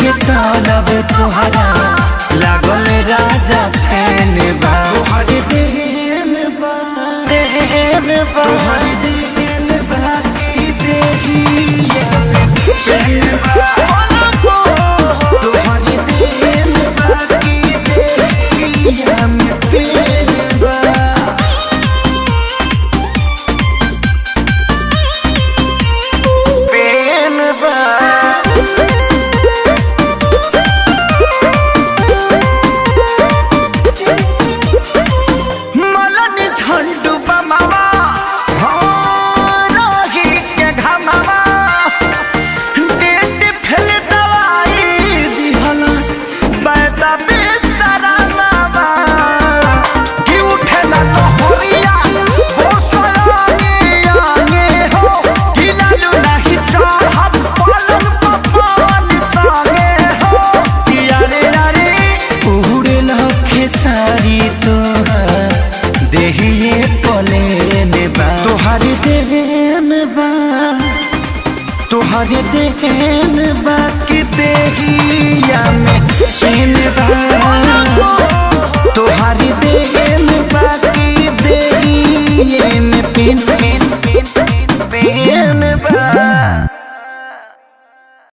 के तालब तोहरा लागल राजा फैन बा तोहरे देन बा देन बा तोहरे देन बा की देहिया फैन बा तोहरे देन बा की देहिया में फैन बा पेन बा मलन झंडू बमावा हो रही के घमावा डेट फेल दवाई दिहलस बैदा बेसरामावा कि उठेला लहरिया हो सयाने आने हो कि लालू नाही चाहब पलंग पवन सागे हो कि अरे अरे उड़े लखे सारी तोहर देहिए पलेन बा तोहरे देन बा तोहरे देन बा कि देहिया में पेन बा